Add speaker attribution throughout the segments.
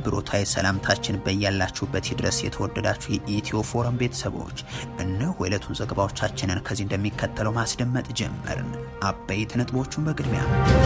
Speaker 1: አክብሮታዊ ሰላምታችን በያላችሁበት ይድረስ። የተወደዳችሁ የኢትዮ ፎረም ቤተሰቦች እነሆ የዕለቱን ዘገባዎቻችንን ከዚህ እንደሚከተለው ማስደመጥ ጀመርን። አበይት ነጥቦቹን በቅድሚያ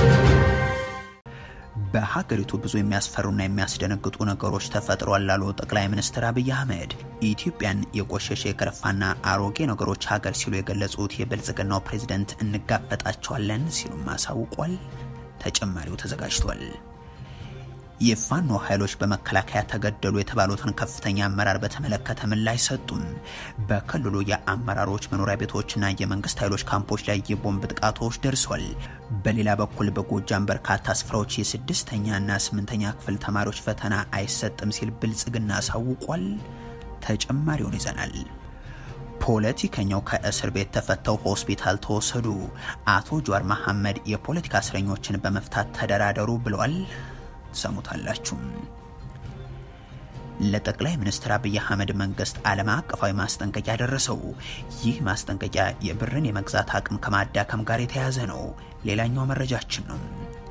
Speaker 1: በሀገሪቱ ብዙ የሚያስፈሩና የሚያስደነግጡ ነገሮች ተፈጥሯል ላሉ ጠቅላይ ሚኒስትር አብይ አህመድ ኢትዮጵያን የቆሸሸ የከረፋና አሮጌ ነገሮች ሀገር ሲሉ የገለጹት የብልጽግናው ፕሬዝደንት እንጋፈጣቸዋለን ሲሉም አሳውቋል። ተጨማሪው ተዘጋጅቷል። የፋኖ ኃይሎች በመከላከያ ተገደሉ የተባሉትን ከፍተኛ አመራር በተመለከተ ምላሽ ሰጡም። በክልሉ የአመራሮች መኖሪያ ቤቶችና የመንግስት ኃይሎች ካምፖች ላይ የቦምብ ጥቃቶች ደርሷል። በሌላ በኩል በጎጃም በርካታ ስፍራዎች የስድስተኛና ስምንተኛ ክፍል ተማሪዎች ፈተና አይሰጥም ሲል ብልጽግና አሳውቋል። ተጨማሪውን ይዘናል። ፖለቲከኛው ከእስር ቤት ተፈተው ሆስፒታል ተወሰዱ። አቶ ጀዋር መሐመድ የፖለቲካ እስረኞችን በመፍታት ተደራደሩ ብለዋል። ሰሙታላችሁ። ለጠቅላይ ሚኒስትር አብይ አህመድ መንግስት ዓለም አቀፋዊ ማስጠንቀቂያ ደረሰው። ይህ ማስጠንቀቂያ የብርን የመግዛት አቅም ከማዳከም ጋር የተያያዘ ነው። ሌላኛው መረጃችን ነው።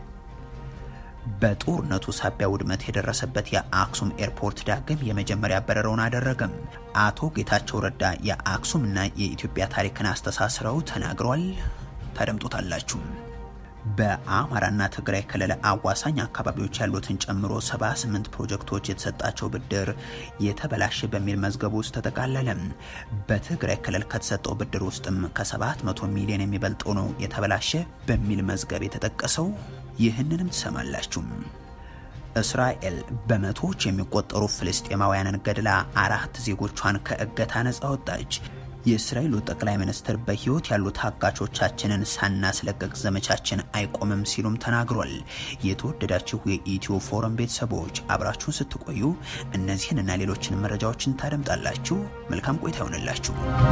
Speaker 1: በጦርነቱ ሳቢያ ውድመት የደረሰበት የአክሱም ኤርፖርት ዳግም የመጀመሪያ በረራውን አደረገም። አቶ ጌታቸው ረዳ የአክሱምና የኢትዮጵያ ታሪክን አስተሳስረው ተናግሯል። ታደምጡታላችሁ። በአማራና ትግራይ ክልል አዋሳኝ አካባቢዎች ያሉትን ጨምሮ 78 ፕሮጀክቶች የተሰጣቸው ብድር የተበላሸ በሚል መዝገብ ውስጥ ተጠቃለለ። በትግራይ ክልል ከተሰጠው ብድር ውስጥም ከ700 ሚሊዮን የሚበልጠው ነው የተበላሸ በሚል መዝገብ የተጠቀሰው። ይህንንም ትሰማላችሁ። እስራኤል በመቶዎች የሚቆጠሩ ፍልስጤማውያንን ገድላ አራት ዜጎቿን ከእገታ ነጻ ወጣች። የእስራኤሉ ጠቅላይ ሚኒስትር በሕይወት ያሉ ታጋቾቻችንን ሳናስለቀቅ ዘመቻችን አይቆምም ሲሉም ተናግሯል። የተወደዳችሁ የኢትዮ ፎረም ቤተሰቦች አብራችሁን ስትቆዩ እነዚህንና ሌሎችን መረጃዎችን ታደምጣላችሁ። መልካም ቆይታ ይሆንላችሁ።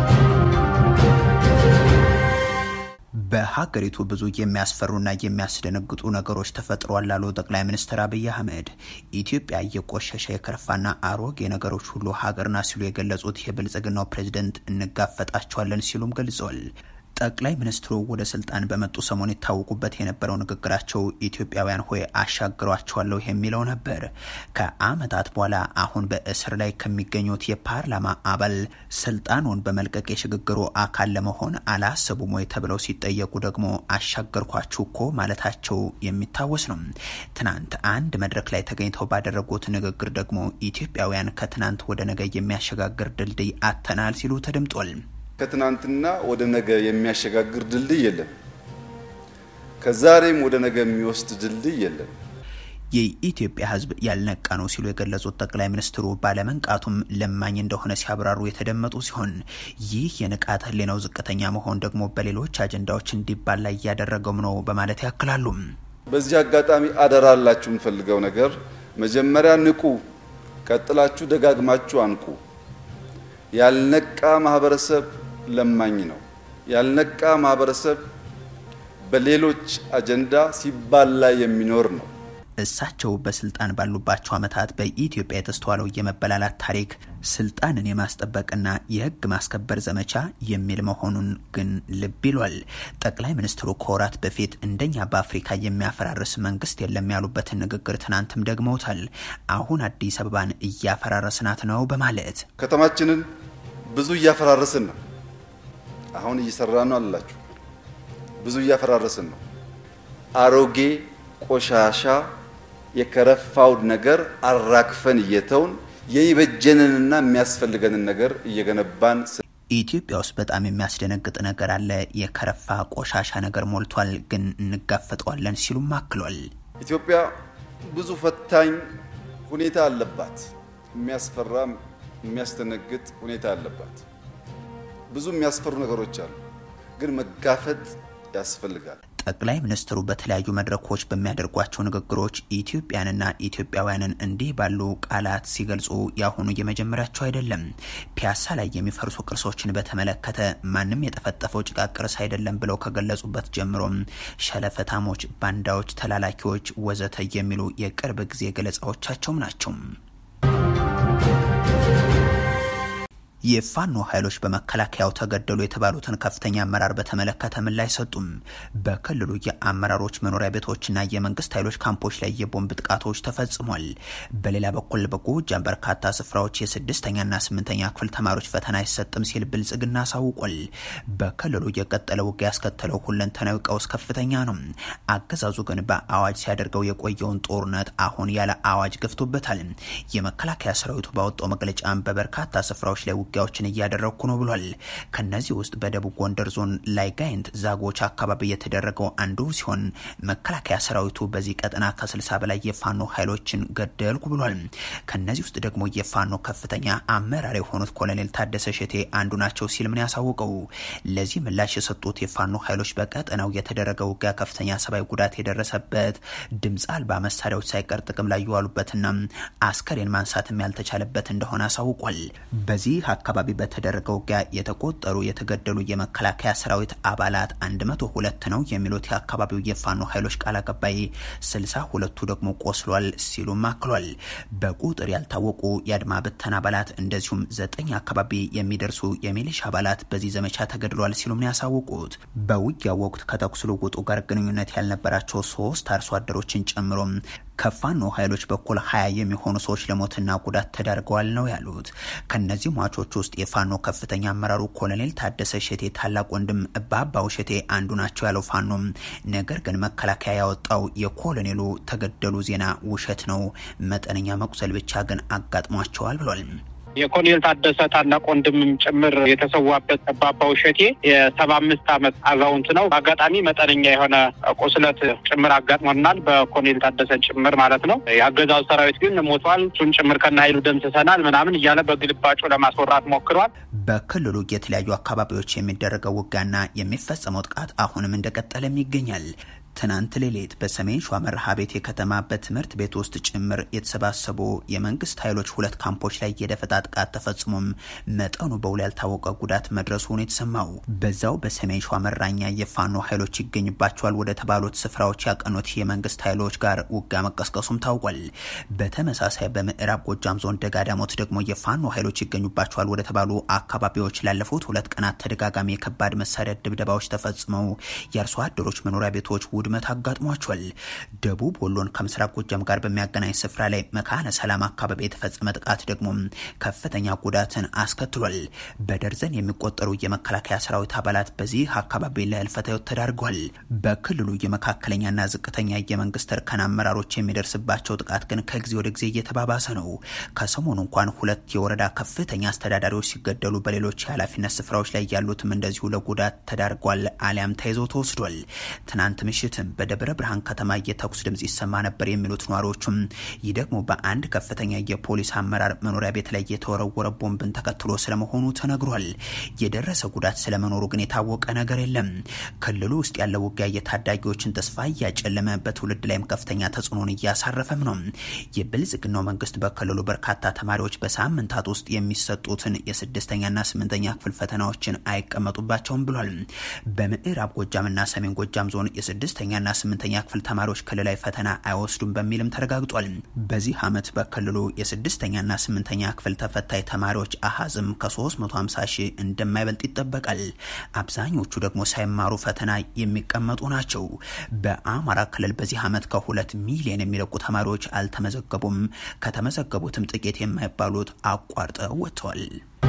Speaker 1: በሀገሪቱ ብዙ የሚያስፈሩና የሚያስደነግጡ ነገሮች ተፈጥሯል ላሉ ጠቅላይ ሚኒስትር አብይ አህመድ ኢትዮጵያ የቆሸሸ የከረፋና አሮጌ ነገሮች ሁሉ ሀገር ናት ሲሉ የገለጹት የብልጽግናው ፕሬዝደንት እንጋፈጣቸዋለን ሲሉም ገልጸዋል። ጠቅላይ ሚኒስትሩ ወደ ስልጣን በመጡ ሰሞን ይታወቁበት የነበረው ንግግራቸው ኢትዮጵያውያን ሆይ አሻግሯቸዋለሁ የሚለው ነበር። ከዓመታት በኋላ አሁን በእስር ላይ ከሚገኙት የፓርላማ አባል ስልጣኑን በመልቀቅ የሽግግሩ አካል ለመሆን አላሰቡም ወይ ተብለው ሲጠየቁ ደግሞ አሻገርኳችሁ እኮ ማለታቸው የሚታወስ ነው። ትናንት አንድ መድረክ ላይ ተገኝተው ባደረጉት ንግግር ደግሞ ኢትዮጵያውያን ከትናንት ወደ ነገ የሚያሸጋግር ድልድይ አተናል ሲሉ ተደምጧል።
Speaker 2: ከትናንትና ወደ ነገ የሚያሸጋግር ድልድይ የለም። ከዛሬም ወደ ነገ የሚወስድ ድልድይ የለም።
Speaker 1: የኢትዮጵያ ሕዝብ ያልነቃ ነው ሲሉ የገለጹት ጠቅላይ ሚኒስትሩ ባለመንቃቱም ለማኝ እንደሆነ ሲያብራሩ የተደመጡ ሲሆን ይህ የንቃተ ሕሊናው ዝቅተኛ መሆን ደግሞ በሌሎች አጀንዳዎች እንዲባላ እያደረገውም ነው በማለት ያክላሉ።
Speaker 2: በዚህ አጋጣሚ አደራላችሁ የምፈልገው ነገር መጀመሪያ ንቁ፣ ቀጥላችሁ ደጋግማችሁ አንቁ። ያልነቃ ማህበረሰብ ለማኝ ነው። ያልነቃ ማህበረሰብ በሌሎች አጀንዳ ሲባላ የሚኖር ነው።
Speaker 1: እሳቸው በስልጣን ባሉባቸው ዓመታት በኢትዮጵያ የተስተዋለው የመበላላት ታሪክ ስልጣንን የማስጠበቅና የሕግ ማስከበር ዘመቻ የሚል መሆኑን ግን ልብ ይሏል። ጠቅላይ ሚኒስትሩ ከወራት በፊት እንደኛ በአፍሪካ የሚያፈራርስ መንግስት የለም ያሉበትን ንግግር ትናንትም ደግመውታል። አሁን አዲስ አበባን እያፈራረስናት ነው በማለት
Speaker 2: ከተማችንን ብዙ እያፈራረስን ነው። አሁን እየሰራን ነው አላችሁ። ብዙ እያፈራረስን ነው። አሮጌ ቆሻሻ የከረፋውን ነገር አራግፈን እየተውን የይበጀንንና የሚያስፈልገንን ነገር እየገነባን
Speaker 1: ኢትዮጵያ ውስጥ በጣም የሚያስደነግጥ ነገር አለ። የከረፋ ቆሻሻ ነገር ሞልቷል፣ ግን እንጋፈጠዋለን ሲሉም አክሏል።
Speaker 2: ኢትዮጵያ ብዙ ፈታኝ ሁኔታ አለባት። የሚያስፈራ የሚያስደነግጥ ሁኔታ አለባት። ብዙ የሚያስፈሩ ነገሮች አሉ፣ ግን መጋፈጥ ያስፈልጋል።
Speaker 1: ጠቅላይ ሚኒስትሩ በተለያዩ መድረኮች በሚያደርጓቸው ንግግሮች ኢትዮጵያንና ኢትዮጵያውያንን እንዲህ ባሉ ቃላት ሲገልጹ ያሁኑ የመጀመሪያቸው አይደለም። ፒያሳ ላይ የሚፈርሱ ቅርሶችን በተመለከተ ማንም የጠፈጠፈው ጭቃ ቅርስ አይደለም ብለው ከገለጹበት ጀምሮም ሸለፈታሞች፣ ባንዳዎች፣ ተላላኪዎች ወዘተ የሚሉ የቅርብ ጊዜ ገለጻዎቻቸውም ናቸው። የፋኖ ኃይሎች በመከላከያው ተገደሉ የተባሉትን ከፍተኛ አመራር በተመለከተ ምላሽ ሰጡም። በክልሉ የአመራሮች መኖሪያ ቤቶችና የመንግስት ኃይሎች ካምፖች ላይ የቦምብ ጥቃቶች ተፈጽሟል። በሌላ በኩል በጎጃም በርካታ ስፍራዎች የስድስተኛና ስምንተኛ ክፍል ተማሪዎች ፈተና አይሰጥም ሲል ብልጽግና አሳውቋል። በክልሉ የቀጠለ ውጊያ ያስከተለው ሁለንተናዊ ቀውስ ከፍተኛ ነው። አገዛዙ ግን በአዋጅ ሲያደርገው የቆየውን ጦርነት አሁን ያለ አዋጅ ገፍቶበታል። የመከላከያ ሰራዊቱ ባወጣው መግለጫ በበርካታ ስፍራዎች ላይ ውጊያዎችን እያደረግኩ ነው ብሏል። ከነዚህ ውስጥ በደቡብ ጎንደር ዞን ላይ ጋይንት ዛጎች አካባቢ የተደረገው አንዱ ሲሆን መከላከያ ሰራዊቱ በዚህ ቀጠና ከስልሳ በላይ የፋኖ ኃይሎችን ገደልኩ ብሏል። ከነዚህ ውስጥ ደግሞ የፋኖ ከፍተኛ አመራር የሆኑት ኮሎኔል ታደሰ ሸቴ አንዱ ናቸው ሲል ምን ያሳወቀው። ለዚህ ምላሽ የሰጡት የፋኖ ኃይሎች በቀጠናው የተደረገ ውጊያ ከፍተኛ ሰብአዊ ጉዳት የደረሰበት ድምፅ አልባ መሳሪያዎች ሳይቀር ጥቅም ላይ የዋሉበትና አስከሬን ማንሳትም ያልተቻለበት እንደሆነ አሳውቋል። በዚህ አካባቢ በተደረገ ውጊያ የተቆጠሩ የተገደሉ የመከላከያ ሰራዊት አባላት 102 ነው የሚሉት የአካባቢው የፋኖ ኃይሎች ቃል አቀባይ፣ 62ቱ ደግሞ ቆስሏል ሲሉም አክሏል። በቁጥር ያልታወቁ የአድማ ብተና አባላት እንደዚሁም ዘጠኝ አካባቢ የሚደርሱ የሚሊሻ አባላት በዚህ ዘመቻ ተገድሏል ሲሉም ነው ያሳወቁት። በውጊያው ወቅት ከተኩስ ልውውጡ ጋር ግንኙነት ያልነበራቸው ሶስት አርሶ አደሮችን ጨምሮ ከፋኖ ኃይሎች በኩል ሀያ የሚሆኑ ሰዎች ለሞትና ጉዳት ተዳርገዋል ነው ያሉት። ከነዚህ ሟቾች ውስጥ የፋኖ ከፍተኛ አመራሩ ኮሎኔል ታደሰ ሸቴ ታላቅ ወንድም ባባው ሸቴ አንዱ ናቸው ያለው ፋኖም፣ ነገር ግን መከላከያ ያወጣው የኮሎኔሉ ተገደሉ ዜና ውሸት ነው፣ መጠነኛ መቁሰል ብቻ ግን አጋጥሟቸዋል ብሏል።
Speaker 3: የኮሎኔል ታደሰ ታላቅ ወንድምም ጭምር የተሰዋበት ባባው ሸቴ የሰባ አምስት ዓመት አዛውንት ነው። በአጋጣሚ መጠነኛ የሆነ ቁስለት ጭምር አጋጥሞናል፣ በኮሎኔል ታደሰ ጭምር ማለት ነው። የአገዛዙ ሰራዊት ግን ሞቷል፣ እሱን ጭምር ከነ ኃይሉ ደምስሰናል ምናምን እያለ በግልባጩ ለማስወራት ሞክሯል።
Speaker 1: በክልሉ የተለያዩ አካባቢዎች የሚደረገው ውጊያና የሚፈጸመው ጥቃት አሁንም እንደቀጠለም ይገኛል። ትናንት ሌሊት በሰሜን ሸዋ መርሃ ቤቴ ከተማ በትምህርት ቤት ውስጥ ጭምር የተሰባሰቡ የመንግስት ኃይሎች ሁለት ካምፖች ላይ የደፈጣ ጥቃት ተፈጽሞም መጠኑ በውል ያልታወቀ ጉዳት መድረሱን የተሰማው በዛው በሰሜን ሸዋ መራኛ የፋኖ ኃይሎች ይገኝባቸዋል ወደ ተባሉት ስፍራዎች ያቀኑት የመንግስት ኃይሎች ጋር ውጊያ መቀስቀሱም ታውቋል። በተመሳሳይ በምዕራብ ጎጃም ዞን ደጋዳሞት ደግሞ የፋኖ ኃይሎች ይገኙባቸዋል ወደ ተባሉ አካባቢዎች ላለፉት ሁለት ቀናት ተደጋጋሚ የከባድ መሳሪያ ድብደባዎች ተፈጽመው የአርሶ አደሮች መኖሪያ ቤቶች ውድመት አጋጥሟቸዋል። ደቡብ ወሎን ከምስራቅ ጎጃም ጋር በሚያገናኝ ስፍራ ላይ መካነ ሰላም አካባቢ የተፈጸመ ጥቃት ደግሞ ከፍተኛ ጉዳትን አስከትሏል። በደርዘን የሚቆጠሩ የመከላከያ ሰራዊት አባላት በዚህ አካባቢ ለህልፈተ ህይወት ተዳርገዋል። በክልሉ የመካከለኛና ዝቅተኛ የመንግስት እርከን አመራሮች የሚደርስባቸው ጥቃት ግን ከጊዜ ወደ ጊዜ እየተባባሰ ነው። ከሰሞኑ እንኳን ሁለት የወረዳ ከፍተኛ አስተዳዳሪዎች ሲገደሉ፣ በሌሎች የኃላፊነት ስፍራዎች ላይ ያሉትም እንደዚሁ ለጉዳት ተዳርጓል አሊያም ተይዘው ተወስዷል። ትናንት ምሽትም በደብረ ብርሃን ከተማ የተኩስ ድምጽ ይሰማ ነበር የሚሉት ነዋሪዎቹም ይህ ደግሞ በአንድ ከፍተኛ የፖሊስ አመራር መኖሪያ ቤት ላይ የተወረወረ ቦምብን ተከትሎ ስለመሆኑ ተነግሯል። የደረሰ ጉዳት ስለመኖሩ ግን የታወቀ ነገር የለም። ክልሉ ውስጥ ያለው ውጊያ የታዳጊዎችን ተስፋ እያጨለመ በትውልድ ላይም ከፍተኛ ተጽዕኖን እያሳረፈም ነው። የብልጽግናው መንግስት በክልሉ በርካታ ተማሪዎች በሳምንታት ውስጥ የሚሰጡትን የስድስተኛና ስምንተኛ ክፍል ፈተናዎችን አይቀመጡባቸውም ብሏል። በምዕራብ ጎጃምና ሰሜን ጎጃም ዞን የስድስተኛና ስምንተኛ ክፍል ተማሪዎች ክልላዊ ፈተና አይወስዱም በሚልም ተረጋግጧል። በዚህ ዓመት በክልሉ የስድስተኛና ስምንተኛ ክፍል ተፈታኝ ተማሪዎች አሃዝም ከ350 ሺህ እንደማይበልጥ ይጠበቃል። አብዛኞቹ ደግሞ ሳይማሩ ፈተና የሚቀመጡ ናቸው። በአማራ ክልል በዚህ ዓመት ከሁለት ሚሊዮን የሚለቁ ተማሪዎች አልተመዘገቡም። ከተመዘገቡትም ጥቂት የማይባሉት አቋርጠው ወጥተዋል።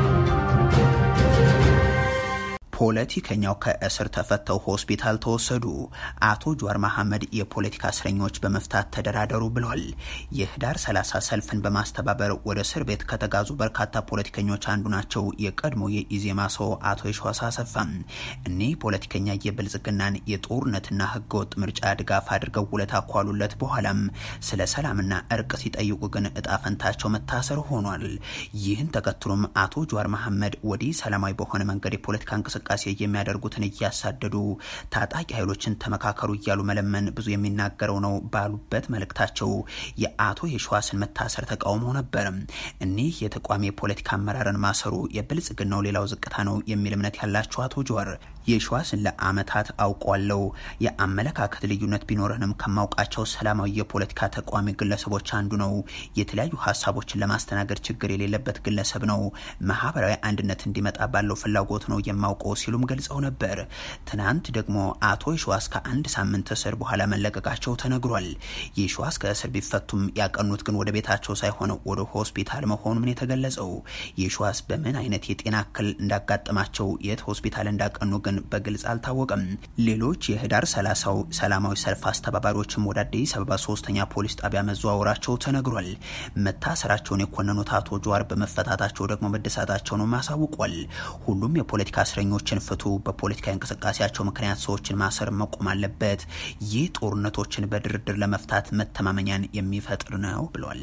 Speaker 1: ፖለቲከኛው ከእስር ተፈተው ሆስፒታል ተወሰዱ። አቶ ጀዋር መሐመድ የፖለቲካ እስረኞች በመፍታት ተደራደሩ ብለዋል። የህዳር 30 ሰልፍን በማስተባበር ወደ እስር ቤት ከተጋዙ በርካታ ፖለቲከኞች አንዱ ናቸው። የቀድሞ የኢዜማ ሰው አቶ የሸዋስ አሰፋ እኒህ ፖለቲከኛ የብልጽግናን የጦርነትና ህገወጥ ምርጫ ድጋፍ አድርገው ውለታ ኳሉለት በኋላም ስለ ሰላምና እርቅ ሲጠይቁ ግን እጣ ፈንታቸው መታሰር ሆኗል። ይህን ተከትሎም አቶ ጀዋር መሐመድ ወዲህ ሰላማዊ በሆነ መንገድ የፖለቲካ እንቅስቃሴ እንቅስቃሴ የሚያደርጉትን እያሳደዱ ታጣቂ ኃይሎችን ተመካከሩ እያሉ መለመን ብዙ የሚናገረው ነው ባሉበት መልእክታቸው የአቶ የሸዋስን መታሰር ተቃውሞ ነበር። እኒህ የተቋሚ የፖለቲካ አመራርን ማሰሩ የብልጽግናው ሌላው ዝቅታ ነው የሚል እምነት ያላቸው አቶ ጀዋር የሸዋስን ለአመታት አውቋለው የአመለካከት ልዩነት ቢኖረንም ከማውቃቸው ሰላማዊ የፖለቲካ ተቋሚ ግለሰቦች አንዱ ነው። የተለያዩ ሀሳቦችን ለማስተናገድ ችግር የሌለበት ግለሰብ ነው። ማህበራዊ አንድነት እንዲመጣ ባለው ፍላጎት ነው የማውቀው ሲሉም ገልጸው ነበር። ትናንት ደግሞ አቶ የሸዋስ ከአንድ ሳምንት እስር በኋላ መለቀቃቸው ተነግሯል። የሸዋስ ከእስር ቢፈቱም ያቀኑት ግን ወደ ቤታቸው ሳይሆን ወደ ሆስፒታል መሆኑን የተገለጸው የሸዋስ በምን አይነት የጤና እክል እንዳጋጠማቸው የት ሆስፒታል እንዳቀኑ ግን በግልጽ አልታወቀም። ሌሎች የህዳር ሰላሳው ሰላማዊ ሰልፍ አስተባባሪዎችም ወደ አዲስ አበባ ሶስተኛ ፖሊስ ጣቢያ መዘዋወራቸው ተነግሯል። መታሰራቸውን የኮነኑት አቶ ጀዋር በመፈታታቸው ደግሞ መደሳታቸውንም አሳውቋል። ሁሉም የፖለቲካ እስረኞችን ፍቱ፣ በፖለቲካ እንቅስቃሴያቸው ምክንያት ሰዎችን ማሰር መቆም አለበት፣ ይህ ጦርነቶችን በድርድር ለመፍታት መተማመኛን የሚፈጥር ነው ብሏል።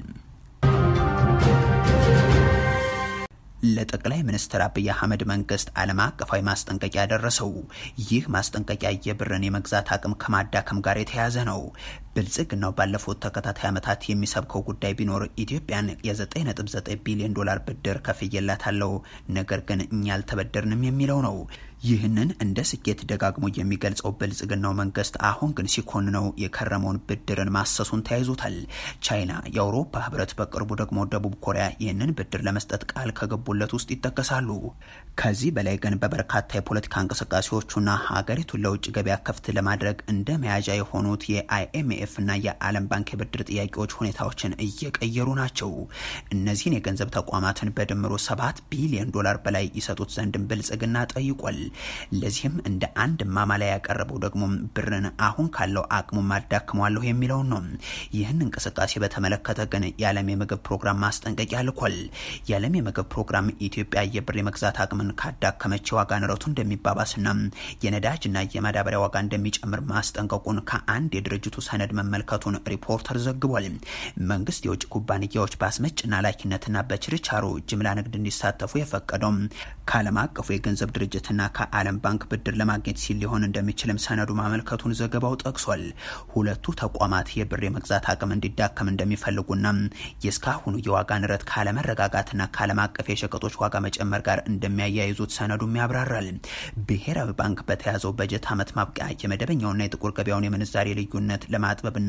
Speaker 1: ለጠቅላይ ሚኒስትር አብይ አህመድ መንግስት ዓለም አቀፋዊ ማስጠንቀቂያ ደረሰው። ይህ ማስጠንቀቂያ የብርን የመግዛት አቅም ከማዳከም ጋር የተያያዘ ነው። ብልጽግናው ባለፉት ተከታታይ ዓመታት የሚሰብከው ጉዳይ ቢኖር ኢትዮጵያን የ9.9 ቢሊዮን ዶላር ብድር ከፍዬላታለሁ፣ ነገር ግን እኛ አልተበደርንም የሚለው ነው። ይህንን እንደ ስኬት ደጋግሞ የሚገልጸው ብልጽግናው መንግስት አሁን ግን ሲኮንነው የከረመውን ብድርን ማሰሱን ተያይዞታል። ቻይና፣ የአውሮፓ ህብረት፣ በቅርቡ ደግሞ ደቡብ ኮሪያ ይህንን ብድር ለመስጠት ቃል ከገቡለት ውስጥ ይጠቀሳሉ። ከዚህ በላይ ግን በበርካታ የፖለቲካ እንቅስቃሴዎቹና ሀገሪቱን ለውጭ ገበያ ክፍት ለማድረግ እንደ መያዣ የሆኑት የአይኤምኤፍ እና የዓለም ባንክ የብድር ጥያቄዎች ሁኔታዎችን እየቀየሩ ናቸው። እነዚህን የገንዘብ ተቋማትን በድምሩ ሰባት ቢሊዮን ዶላር በላይ ይሰጡት ዘንድም ብልጽግና ጠይቋል። ለዚህም እንደ አንድ ማማለያ ያቀረበው ደግሞ ብርን አሁን ካለው አቅሙ ማዳክመዋለሁ የሚለውን ነው። ይህን እንቅስቃሴ በተመለከተ ግን የዓለም የምግብ ፕሮግራም ማስጠንቀቂያ ልኳል። የዓለም የምግብ ፕሮግራም ኢትዮጵያ የብር የመግዛት አቅምን ካዳከመች የዋጋ ንረቱ እንደሚባባስና የነዳጅና የማዳበሪያ ዋጋ እንደሚጨምር ማስጠንቀቁን ከአንድ የድርጅቱ ሰነድ መመልከቱን ሪፖርተር ዘግቧል። መንግስት የውጭ ኩባንያዎች በአስመጭና ላኪነትና በችርቻሮ ጅምላ ንግድ እንዲሳተፉ የፈቀደው ከዓለም አቀፉ የገንዘብ ድርጅትና ከዓለም ባንክ ብድር ለማግኘት ሲል ሊሆን እንደሚችልም ሰነዱ ማመልከቱን ዘገባው ጠቅሷል። ሁለቱ ተቋማት የብር የመግዛት አቅም እንዲዳከም እንደሚፈልጉና የእስካሁኑ የዋጋ ንረት ካለመረጋጋትና ከዓለም አቀፍ የሸቀጦች ዋጋ መጨመር ጋር እንደሚያያይዙት ሰነዱም ያብራራል። ብሔራዊ ባንክ በተያዘው በጀት ዓመት ማብቂያ የመደበኛውና የጥቁር ገበያውን የምንዛሬ ልዩነት ለማጥበብና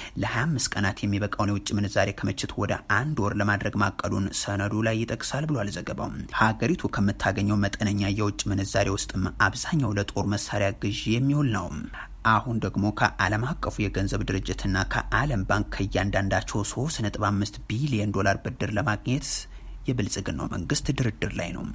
Speaker 1: ለ25 ቀናት የሚበቃውን የውጭ ምንዛሬ ክምችት ወደ አንድ ወር ለማድረግ ማቀዱን ሰነዱ ላይ ይጠቅሳል ብሏል ዘገባው። ሀገሪቱ ከምታገኘው መጠነኛ የውጭ ምንዛሬ ውስጥም አብዛኛው ለጦር መሳሪያ ግዢ የሚውል ነው። አሁን ደግሞ ከዓለም አቀፉ የገንዘብ ድርጅትና ከዓለም ባንክ ከእያንዳንዳቸው 3.5 ቢሊዮን ዶላር ብድር ለማግኘት የብልጽግናው መንግስት ድርድር ላይ ነው።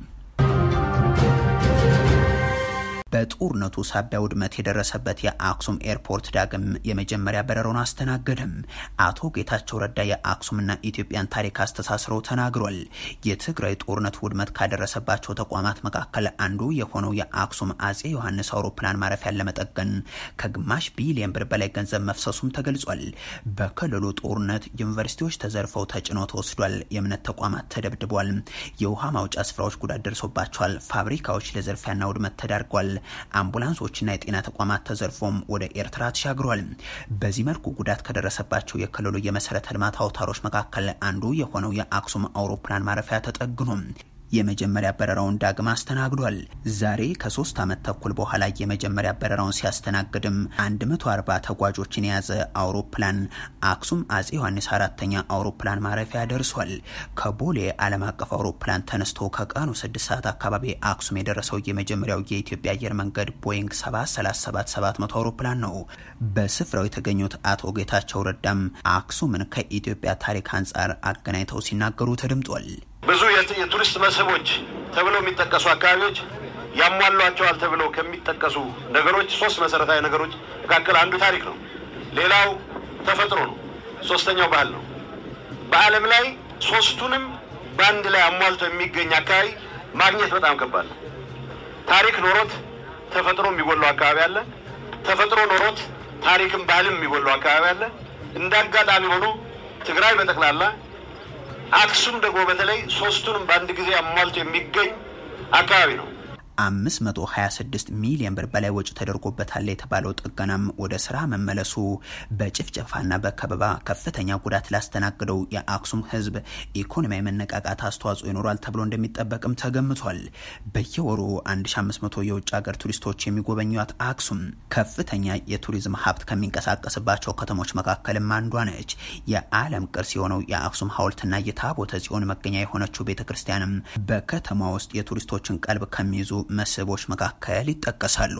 Speaker 1: በጦርነቱ ሳቢያ ውድመት የደረሰበት የአክሱም ኤርፖርት ዳግም የመጀመሪያ በረራውን አስተናገደም። አቶ ጌታቸው ረዳ የአክሱምና ኢትዮጵያን ታሪክ አስተሳስረው ተናግሯል። የትግራይ ጦርነት ውድመት ካደረሰባቸው ተቋማት መካከል አንዱ የሆነው የአክሱም አጼ ዮሐንስ አውሮፕላን ማረፊያን ለመጠገን ከግማሽ ቢሊየን ብር በላይ ገንዘብ መፍሰሱም ተገልጿል። በክልሉ ጦርነት ዩኒቨርሲቲዎች ተዘርፈው ተጭነው ተወስዷል። የእምነት ተቋማት ተደብድቧል። የውሃ ማውጫ ስፍራዎች ጉዳት ደርሶባቸዋል። ፋብሪካዎች ለዘርፊያና ውድመት ተዳርጓል። አምቡላንሶችና የጤና ተቋማት ተዘርፎም ወደ ኤርትራ ተሻግሯል። በዚህ መልኩ ጉዳት ከደረሰባቸው የክልሉ የመሰረተ ልማት አውታሮች መካከል አንዱ የሆነው የአክሱም አውሮፕላን ማረፊያ ተጠግኖ የመጀመሪያ በረራውን ዳግም አስተናግዷል። ዛሬ ከሶስት ዓመት ተኩል በኋላ የመጀመሪያ በረራውን ሲያስተናግድም 140 ተጓዦችን የያዘ አውሮፕላን አክሱም አጼ ዮሐንስ አራተኛ አውሮፕላን ማረፊያ ደርሷል። ከቦሌ ዓለም አቀፍ አውሮፕላን ተነስቶ ከቀኑ 6 ሰዓት አካባቢ አክሱም የደረሰው የመጀመሪያው የኢትዮጵያ አየር መንገድ ቦይንግ 737700 አውሮፕላን ነው። በስፍራው የተገኙት አቶ ጌታቸው ረዳም አክሱምን ከኢትዮጵያ ታሪክ አንጻር አገናኝተው ሲናገሩ ተደምጧል።
Speaker 4: ብዙ የቱሪስት መስህቦች ተብለው የሚጠቀሱ አካባቢዎች ያሟሏቸዋል ተብለው ከሚጠቀሱ ነገሮች ሶስት መሰረታዊ ነገሮች መካከል አንዱ ታሪክ ነው። ሌላው ተፈጥሮ ነው። ሶስተኛው ባህል ነው። በዓለም ላይ ሶስቱንም በአንድ ላይ አሟልቶ የሚገኝ አካባቢ ማግኘት በጣም ከባድ ነው። ታሪክ ኖሮት ተፈጥሮ የሚጎለው አካባቢ አለ። ተፈጥሮ ኖሮት ታሪክም ባህልም የሚጎለው አካባቢ አለ። እንደ አጋጣሚ ሆኖ ትግራይ በጠቅላላ አክሱም ደግሞ በተለይ ሶስቱንም በአንድ ጊዜ አሟልቶ የሚገኝ አካባቢ ነው።
Speaker 1: 526 ሚሊዮን ብር በላይ ወጪ ተደርጎበታል የተባለው ጥገናም ወደ ስራ መመለሱ በጭፍጨፋና በከበባ ከፍተኛ ጉዳት ላስተናግደው የአክሱም ህዝብ ኢኮኖሚያዊ መነቃቃት አስተዋጽኦ ይኖራል ተብሎ እንደሚጠበቅም ተገምቷል። በየወሩ 1500 የውጭ ሀገር ቱሪስቶች የሚጎበኟት አክሱም ከፍተኛ የቱሪዝም ሀብት ከሚንቀሳቀስባቸው ከተሞች መካከልም አንዷ ነች። የዓለም ቅርስ የሆነው የአክሱም ሐውልትና የታቦተ ጽዮን መገኛ የሆነችው ቤተ ክርስቲያንም በከተማ ውስጥ የቱሪስቶችን ቀልብ ከሚይዙ መስህቦች መካከል ይጠቀሳሉ።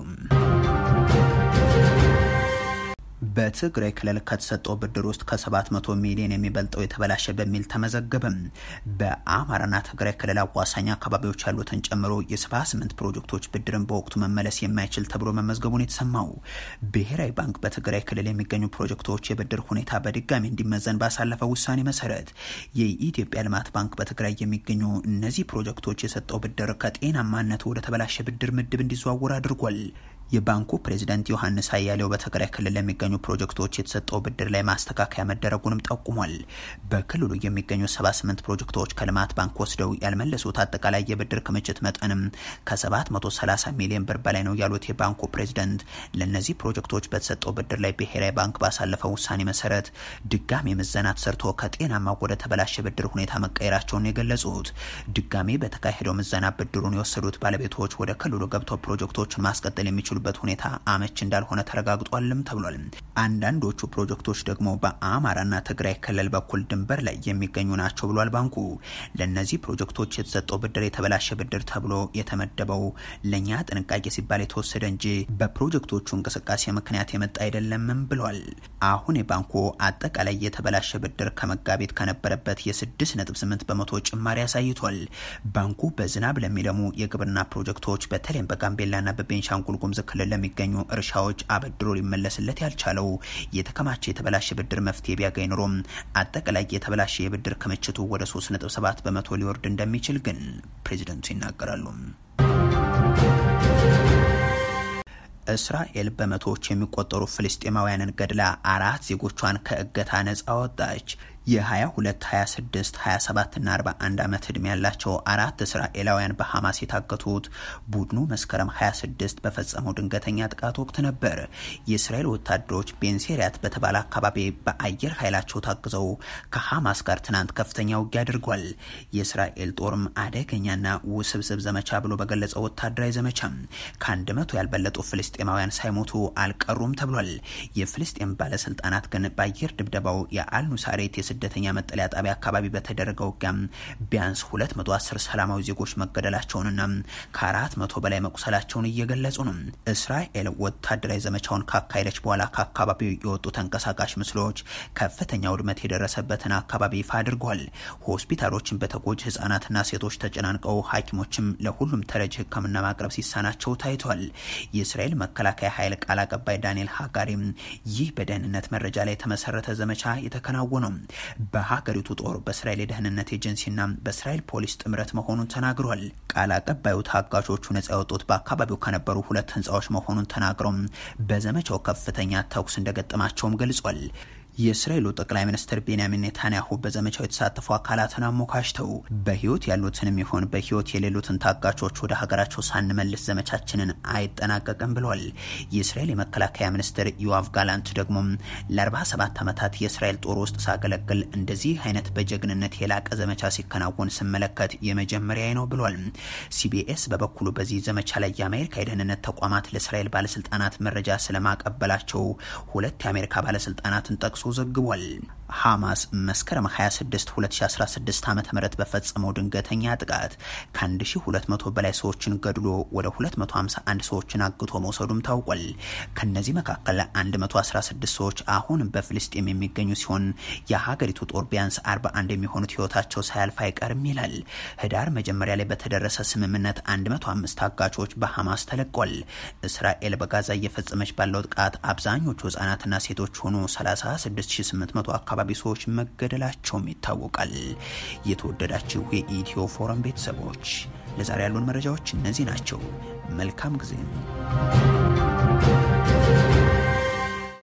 Speaker 1: በትግራይ ክልል ከተሰጠው ብድር ውስጥ ከ700 ሚሊዮን የሚበልጠው የተበላሸ በሚል ተመዘገበም። በአማራና ትግራይ ክልል አዋሳኝ አካባቢዎች ያሉትን ጨምሮ የ78 ፕሮጀክቶች ብድርን በወቅቱ መመለስ የማይችል ተብሎ መመዝገቡን የተሰማው ብሔራዊ ባንክ በትግራይ ክልል የሚገኙ ፕሮጀክቶች የብድር ሁኔታ በድጋሚ እንዲመዘን ባሳለፈው ውሳኔ መሰረት የኢትዮጵያ ልማት ባንክ በትግራይ የሚገኙ እነዚህ ፕሮጀክቶች የሰጠው ብድር ከጤናማነት ወደ ተበላሸ ብድር ምድብ እንዲዘዋወር አድርጓል። የባንኩ ፕሬዚዳንት ዮሐንስ አያሌው በትግራይ ክልል ለሚገኙ ፕሮጀክቶች የተሰጠው ብድር ላይ ማስተካከያ መደረጉንም ጠቁሟል። በክልሉ የሚገኙ 78 ፕሮጀክቶች ከልማት ባንክ ወስደው ያልመለሱት አጠቃላይ የብድር ክምችት መጠንም ከ730 ሚሊዮን ብር በላይ ነው ያሉት የባንኩ ፕሬዚዳንት ለእነዚህ ፕሮጀክቶች በተሰጠው ብድር ላይ ብሔራዊ ባንክ ባሳለፈው ውሳኔ መሰረት ድጋሜ ምዘና ተሰርቶ ከጤናማ ወደ ተበላሸ ብድር ሁኔታ መቀየራቸውን የገለጹት ድጋሜ በተካሄደው ምዘና ብድሩን የወሰዱት ባለቤቶች ወደ ክልሉ ገብተው ፕሮጀክቶችን ማስቀጠል የሚችሉ በት ሁኔታ አመች እንዳልሆነ ተረጋግጧልም ተብሏል። አንዳንዶቹ ፕሮጀክቶች ደግሞ በአማራና ትግራይ ክልል በኩል ድንበር ላይ የሚገኙ ናቸው ብሏል ባንኩ። ለእነዚህ ፕሮጀክቶች የተሰጠው ብድር የተበላሸ ብድር ተብሎ የተመደበው ለእኛ ጥንቃቄ ሲባል የተወሰደ እንጂ በፕሮጀክቶቹ እንቅስቃሴ ምክንያት የመጣ አይደለምም ብሏል። አሁን የባንኩ አጠቃላይ የተበላሸ ብድር ከመጋቢት ከነበረበት የ6.8 በመቶ ጭማሪ አሳይቷል። ባንኩ በዝናብ ለሚለሙ የግብርና ፕሮጀክቶች በተለይም በጋምቤላና በቤንሻንጉል ጉሙዝ ክልል ለሚገኙ እርሻዎች አበድሮ ሊመለስለት ያልቻለው የተከማቸ የተበላሸ ብድር መፍትሄ ቢያገኝ ኖሮም አጠቃላይ የተበላሸ የብድር ክምችቱ ወደ 3.7 በመቶ ሊወርድ እንደሚችል ግን ፕሬዚደንቱ ይናገራሉ። እስራኤል በመቶዎች የሚቆጠሩ ፍልስጤማውያንን ገድላ አራት ዜጎቿን ከእገታ ነጻ ወጣች። የ22፣ 26፣ 27 እና 41 ዓመት ዕድሜ ያላቸው አራት እስራኤላውያን በሐማስ የታገቱት ቡድኑ መስከረም 26 በፈጸመው ድንገተኛ ጥቃት ወቅት ነበር። የእስራኤል ወታደሮች ቤንሴሪያት በተባለ አካባቢ በአየር ኃይላቸው ታግዘው ከሐማስ ጋር ትናንት ከፍተኛ ውጊያ አድርጓል። የእስራኤል ጦርም አደገኛና ውስብስብ ዘመቻ ብሎ በገለጸው ወታደራዊ ዘመቻ ከአንድ መቶ ያልበለጡ ፍልስጤማውያን ሳይሞቱ አልቀሩም ተብሏል። የፍልስጤም ባለስልጣናት ግን በአየር ድብደባው የአልኑሳሬት ስደተኛ መጠለያ ጣቢያ አካባቢ በተደረገው ውጊያ ቢያንስ 210 ሰላማዊ ዜጎች መገደላቸውንና ከአራት መቶ በላይ መቁሰላቸውን እየገለጹ ነው። እስራኤል ወታደራዊ ዘመቻውን ካካሄደች በኋላ ከአካባቢው የወጡ ተንቀሳቃሽ ምስሎች ከፍተኛ ውድመት የደረሰበትን አካባቢ ይፋ አድርጓል። ሆስፒታሎችን በተጎጂ ህጻናትና ሴቶች ተጨናንቀው ሐኪሞችም ለሁሉም ተረጂ ሕክምና ማቅረብ ሲሳናቸው ታይቷል። የእስራኤል መከላከያ ኃይል ቃል አቀባይ ዳንኤል ሃጋሪም ይህ በደህንነት መረጃ ላይ የተመሰረተ ዘመቻ የተከናወነው በሀገሪቱ ጦር በእስራኤል የደህንነት ኤጀንሲና በእስራኤል ፖሊስ ጥምረት መሆኑን ተናግሯል። ቃል አቀባዩ ታጋቾቹ ነጻ የወጡት በአካባቢው ከነበሩ ሁለት ህንፃዎች መሆኑን ተናግረው በዘመቻው ከፍተኛ ተኩስ እንደገጠማቸውም ገልጿል። የእስራኤሉ ጠቅላይ ሚኒስትር ቤንያሚን ኔታንያሁ በዘመቻው የተሳተፉ አካላትን አሞካሽተው በህይወት ያሉትንም ይሆን በህይወት የሌሉትን ታጋቾች ወደ ሀገራቸው ሳንመልስ ዘመቻችንን አይጠናቀቅም ብሏል። የእስራኤል የመከላከያ ሚኒስትር ዮአቭ ጋላንት ደግሞ ለ47 ዓመታት የእስራኤል ጦር ውስጥ ሳገለግል እንደዚህ አይነት በጀግንነት የላቀ ዘመቻ ሲከናወን ስመለከት የመጀመሪያ ነው ብሏል። ሲቢኤስ በበኩሉ በዚህ ዘመቻ ላይ የአሜሪካ የደህንነት ተቋማት ለእስራኤል ባለስልጣናት መረጃ ስለማቀበላቸው ሁለት የአሜሪካ ባለስልጣናትን ጠቅሶ ዘግቧል። ሐማስ መስከረም 26 2016 ዓ ም በፈጸመው ድንገተኛ ጥቃት ከ1200 በላይ ሰዎችን ገድሎ ወደ 251 ሰዎችን አግቶ መውሰዱም ታውቋል። ከነዚህ መካከል 116 ሰዎች አሁን በፍልስጤም የሚገኙ ሲሆን የሀገሪቱ ጦር ቢያንስ 41 የሚሆኑት ህይወታቸው ሳያልፍ አይቀርም ይላል። ህዳር መጀመሪያ ላይ በተደረሰ ስምምነት 105 ታጋቾች በሐማስ ተለቋል። እስራኤል በጋዛ እየፈጸመች ባለው ጥቃት አብዛኞቹ ህጻናትና ሴቶች ሆኑ 36800 አካባቢ ሰዎች መገደላቸውም ይታወቃል። የተወደዳችሁ የኢትዮ ፎረም ቤተሰቦች ለዛሬ ያሉን መረጃዎች እነዚህ ናቸው። መልካም ጊዜ